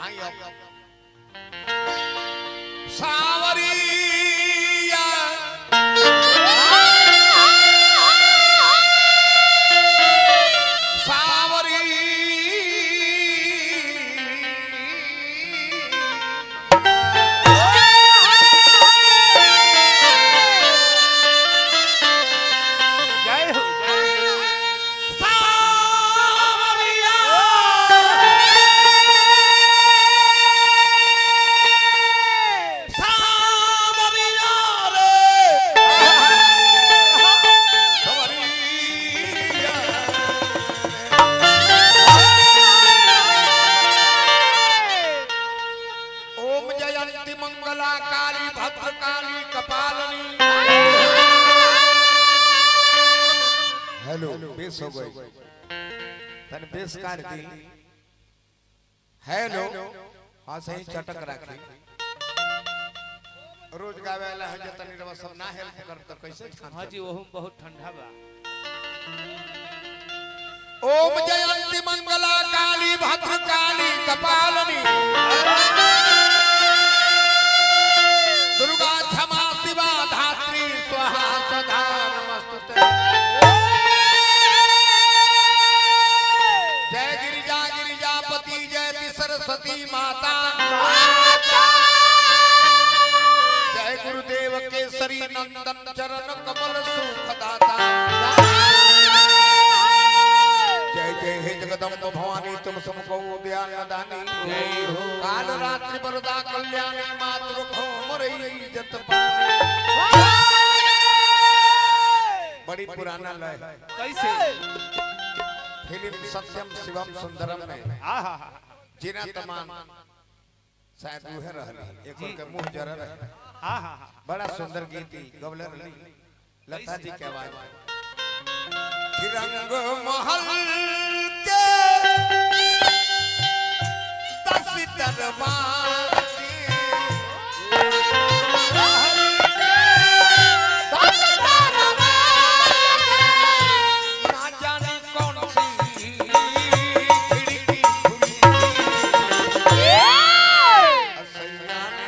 आई अब सावरिया सावरी जय हो जय हो। सावरिया सावरिया रे सावरिया ओम जयंती मंगला काली भद्रकाली कपालनी हेलो बेस हो गई तने बेस काट दी हेलो हाँ सही चटक राखी रोज गावे वाला है जे तनी रवा सब ना हेल्प कर तो कैसे खान हाँ जी ओहू बहुत ठंडा बा ओम जयंती मंगला काली भद्रकाली कपालनी दुर्गा क्षमा शिवा धात्री स्वाहा सदा नमस्तुते जय गिरिजा गिरिजापति जय सरस्वती माता जय गुरुदेव केसरी नंदन चरण कमल सुखदाता जय जय हे जगदम्ब भवानी तुम समको ज्ञान दानी जय हो। काल रात्रि वरदा कल्याणी मातृ खो मरई जत पानी बड़ी पुराना लय कैसे फिल्म सत्यम शिवम सुंदरम में आ हा हा जिना तमाम शायद उहे रहली एक के मुंह जरा रहे हा हा हा बड़ा सुंदर गीत गवले रहली लता जी के आवाज में कि रंग महल के दस दरबार के ना जाने कौन सी खिड़की खुली असैया ने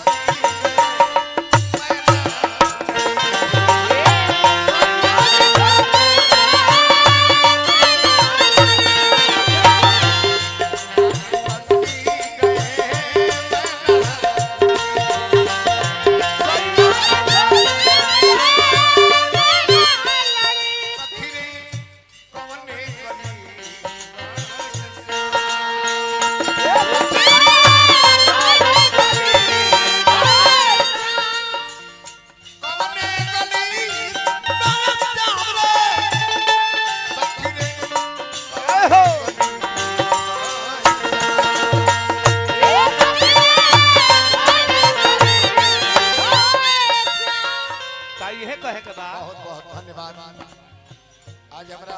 का इहे कहे के बा बहुत बहुत धन्यवाद आज हमारा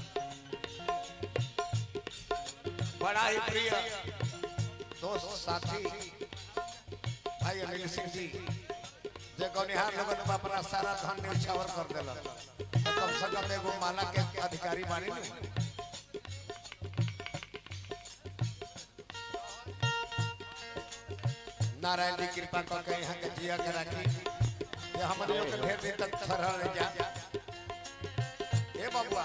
बड़ा ही प्रिय दोस्त साथी भाई अनिल सिंह जी जे गौनिहार लोगन में अपना सारा धन न्यौछावर कर देला तो कम से कम एगो माला के अधिकारी बानी नु नारायण जी कृपा करके यहाँ के जिया के राखी ये हमारे लोग के ढेर दिन तक ठहरा रह जा ए बबुआ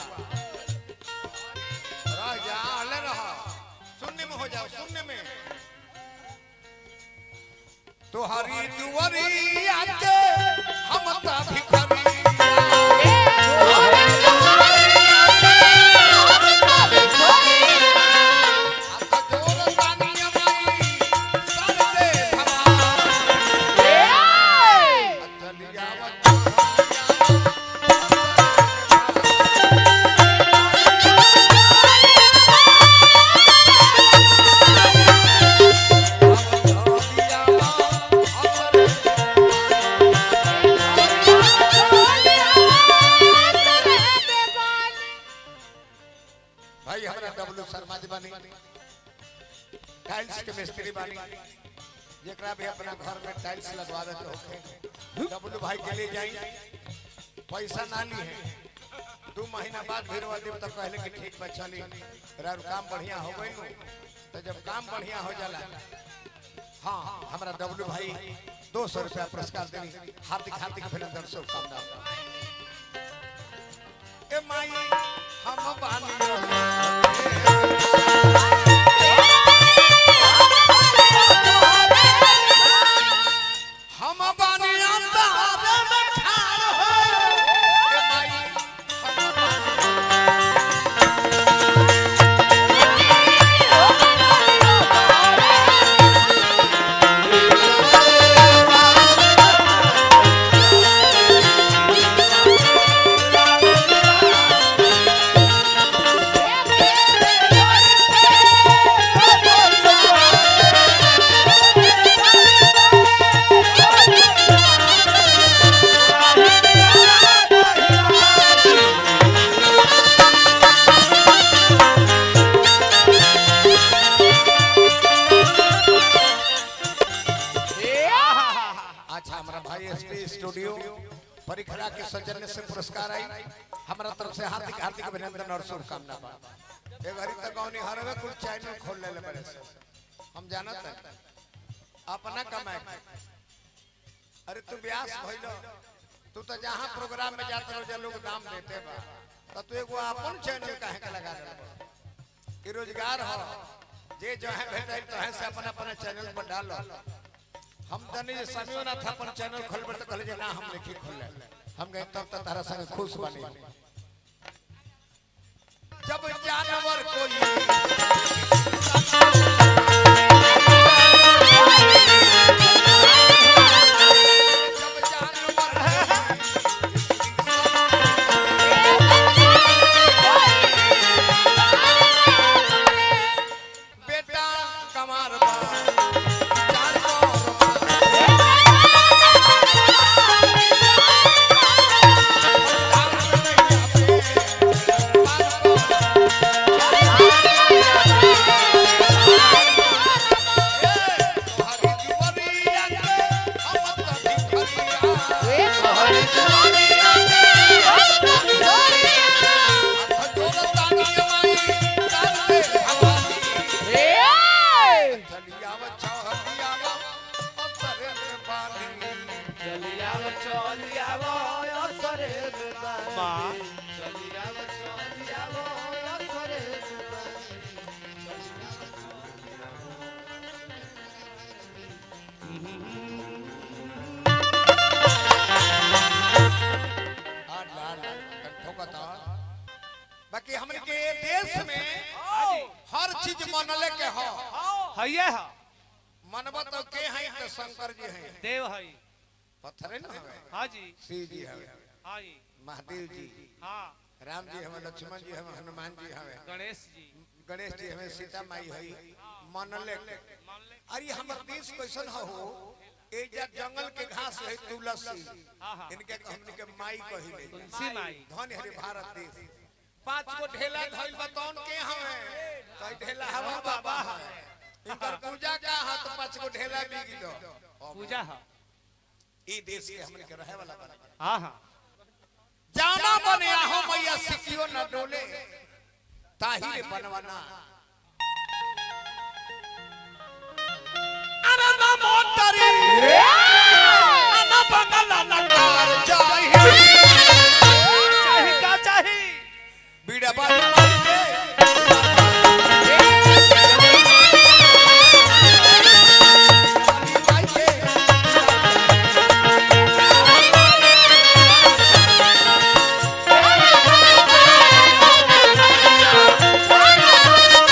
रह जा अले रह शून्य में हो जाओ शून्य में तुहरी दुवरी आके हम ता भिखारी हाथ जोड़ तानिया माई सर दे भगवान चलिया भाई हमारा डब्लू शर्मा जी बानी टाइल्स के मिस्त्री बानी जेकरा भी अपना घर में टाइल्स लगवा देते होखे डब्लू भाई के लिए जाई पैसा ना ली है दो महीना बाद भिड़वा देव तो कहले कि ठीक बा चली रार काम बढ़िया हो गई नु तो जब काम बढ़िया हो जाला हाँ हमारा डब्लू भाई दो सौ रुपया पुरस्कार देनी हार्दिक हार्दिक अभिनंदन शुभकामना ए माई हम बानी हम बानी अंधारे में ठाड़ हो ए माई हम बानी अच्छा हमारा भाई एसपी स्टूडियो परिखरा के सौजन्य से पुरस्कार आई हमारा तरफ से हार्दिक हार्दिक अभिनंदन और शुभकामना बा एक घड़ी तक गौनी हरवे कुल चैनल खोल ले बड़े से हम जानत है अपना कमाए अरे तू व्यास भइलो तू तो जहां प्रोग्राम में जात रहो लोग दाम देते बा तो तू एगो अपन चैनल काहे का लगा दे ई रोजगार हो जे जो है भेटाई तो है से अपन अपन चैनल पर डालो हम तनी जे समियो ना था अपन चैनल खोलबे तो कहले जे ना हम लिखी खोले हम गए तब तक तारा संग खुश बनी जब जानवर कोई जब जानवर बेटा कमार बा जानवर बा माँ बाकी हमन के देश में हर चीज मनले के हो हइये ह मनबा तो के हैं तो शंकर जी हैं देव हई पत्थरे ना हवे हाँ जी शिव जी हवे हाँ जी महादेव जी हाँ राम जी हमें लक्ष्मण जी हमें हनुमान जी हमें गणेश जी गणेश जी हमें सीता माई हई मनले के। मान ले अरे हमर देश कैसन हो ए जा जंगल के घास है तुलसी हाँ, हाँ। इनके हमनी के माई कहिले तुलसी माई धन हरे भारत देश पांच गो ढेला धइल बतौन के हवे कई ढेला हवा बाबा है इनकर पूजा का हाथ तो पांच गो ढेला बिग दो पूजा है ई देश के हमनी के रहे वाला बना हाँ हाँ जाना बने आहो मैया सिकियो न डोले ताही रे बनवाना अरे ना मोटरी ना बंगला ना कार चाहिए चाही का चाही बीड़ा बाजी मारी के बाजी मारी के Yeah.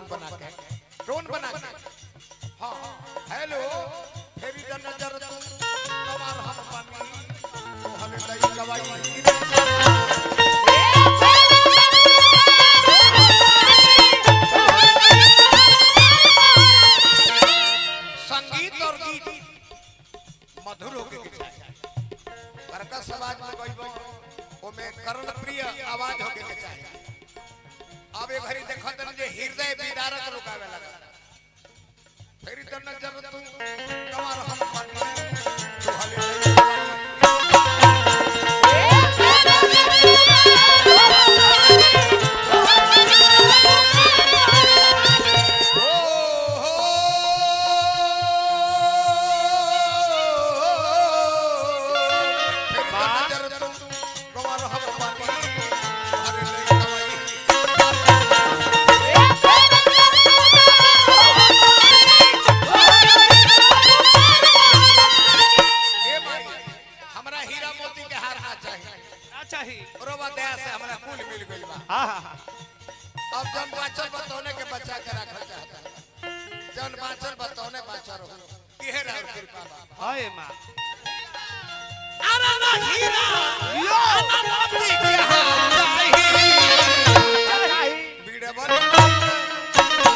बना के टोन बना के हाँ हेलो फेरी द नजर तू कमाल हम पानी तो हमें दई गवाई संगीत और गीत मधुर होके के चाहिए बड़का समाज में गइबो ओमे कर्ण प्रिय आवाज होके के चाहिए अब एक घड़ी देखत जे हृदय विदारक रुकावे लगा फेरी त नजर तू कमार हम पानी तो हले दई गवाई हमरा हीरा मोती के हार ना चाहिए ना चाहिए रोबा दया से हमरा कुल मिल गइल बा हाँ हाँ हाँ अब जन बाचल बतौने के बचा के रखल चाहता जन बाचल बतौने बाचा रहो इहे राव कृपा बा हाय माँ अरे ना हीरा यो मोती के हार चाहिए बीड़े बन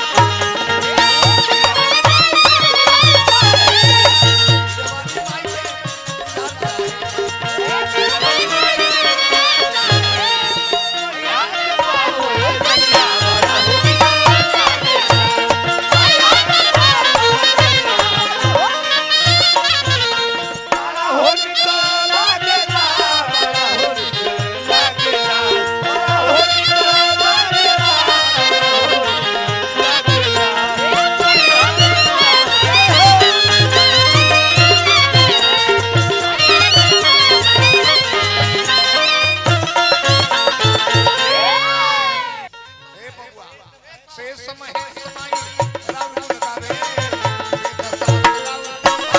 हे बबुआ से समय हे समय राम लगावे हे दशरथ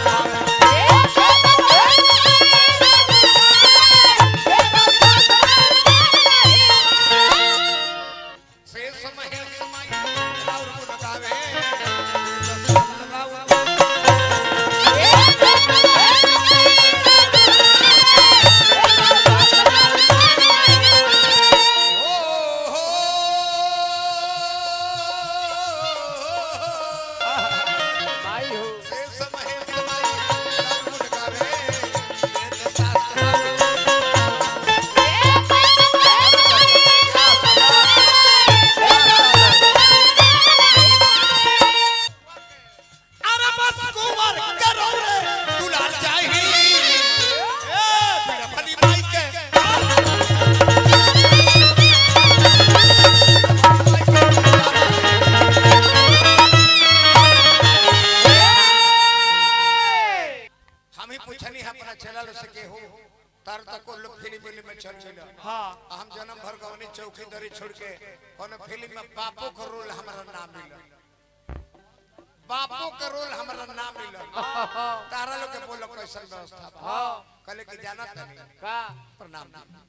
लगावे से समय हे समय राम लगावे हे दशरथ लगावे हो हो से समय हे समय राम लगावे हे दशरथ लगावे अरे बस कुंवर करो रे दुलार चाहिए ए पीड़ा फली माई के हम ही पूछनी है अपना चैनल से के हो तार तक को लोग फिल्म फिल्म में चल चल हाँ हम जन्म भर गवनी चौकीदारी छोड़ के कोनो फिल्म में बापो का रोल हमारा नाम मिलल बापो का रोल हमारा नाम मिलल तारा लोग के बोलो कैसन व्यवस्था बा कहले कि जाना तनी का प्रणाम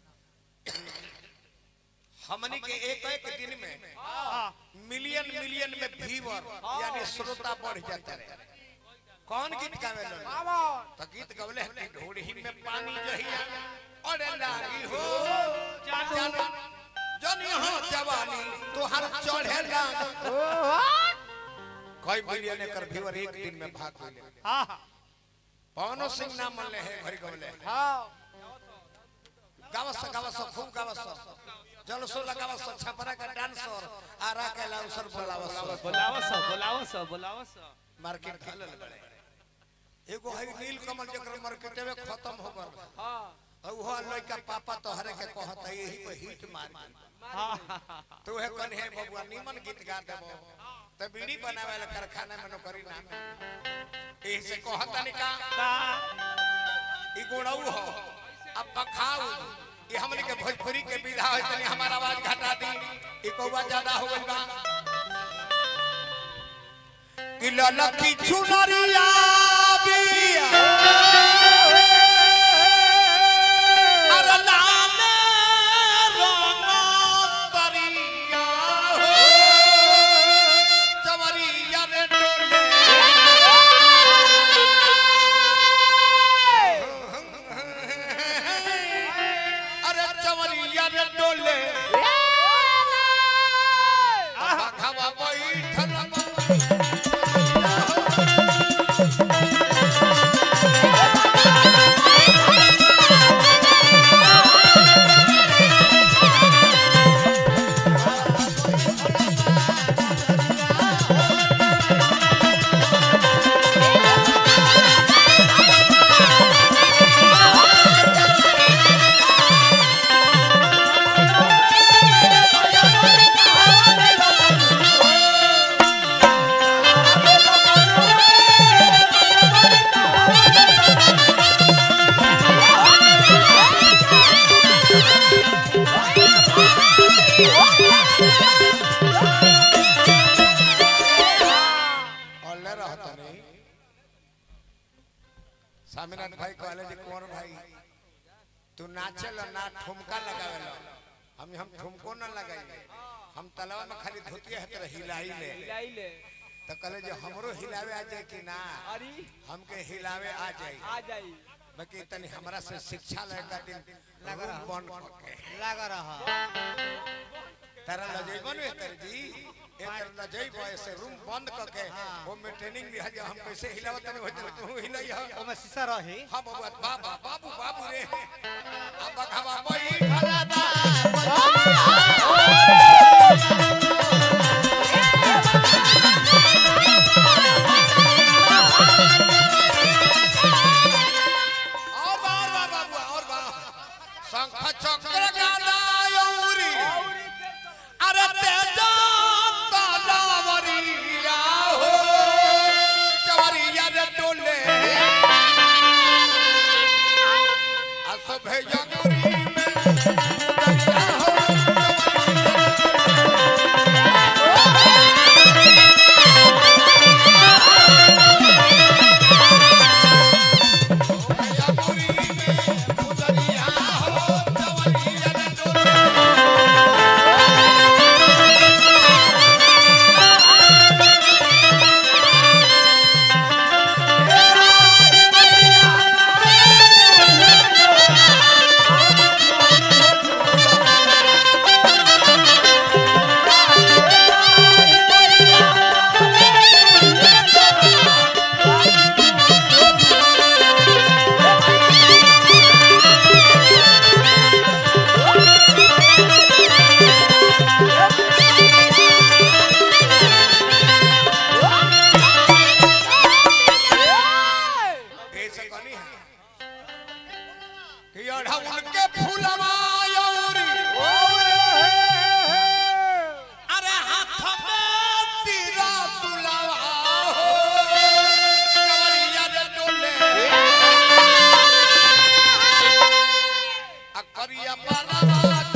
हमनी के एक एक दिन में हाँ मिलियन मिलियन में व्यूअर यानी श्रोता बढ़ जाते रहे कौन गीत गावे लो तो गीत गवले हैं कि ढोड़ी में पानी जहिया और लागी हो जानू जन यहाँ जवानी तोहर चढ़े लाग कई मिलियन एकर व्यूअर एक दिन में भाग गइले हाँ हाँ पवनो सिंह नाम मनले है भरी गवले गावस गावस खूब गावस जलसो लगावस छपरा का डांसर आरा के लाउसर बोलावस बोलावा सो बोलावा सो बोलावा सो मार्केट खेलल बड़े एगो है नील कमल जकर मार्केट में खत्म हो गल और वो लड़का पापा तोहरे के कहत है यही को हिट मार हाँ हाँ हाँ तू है कन है बबुआ निमन गीत गा देबो त बीड़ी बनावे वाला कारखाना में नौकरी ना एही से कहत नहीं का का ई गोड़ाऊ हो अब पखाऊ ये हमने के भोजपुरी के विधा है तनी हमारा आवाज घटा दी ई कौवा ज्यादा हो गइल बा कि ललकी चुनरिया बिया अरे लामे रंग तरिया हो स्वामीनाथ भाई कहले जी कौन भाई तू नाचेल ना ठुमका लगावेल हम हम ठुमको ना लगाई हम तलवा में खाली धोतिया है तो हिलाई ले हिलाई ले तो कहले जे हमरो हिलावे आ जाए कि ना अरे हमके हिलावे आ जाए आ जाई बाकी तनी हमरा से शिक्षा ले का दिन लगा बंद करके लगा रहा तारा लजेबो ने तर जी ए तर लजेबो ऐसे रूम बंद करके वो में ट्रेनिंग भी है जे हम कैसे हिलावत तनी होत तू हिलाई हा ओमे शीशा रही हां बाबू बाबा बाबू बाबू रे अब बघावा कोई खला बा और बा और बा बाबू और बा शंख चक्र गादा यौरी अरे तेजा तलावरिया हो चवरिया रे डोले असभे यंगुरी में दरिया हो यंगुरी में दरिया हो चवरिया रे डोले ऐसे कनी है कि अढ़उल के फूलवा यौरी अरे हाथ में तीरा तुलवा हो कवरिया रे डोले अकरिया बनवा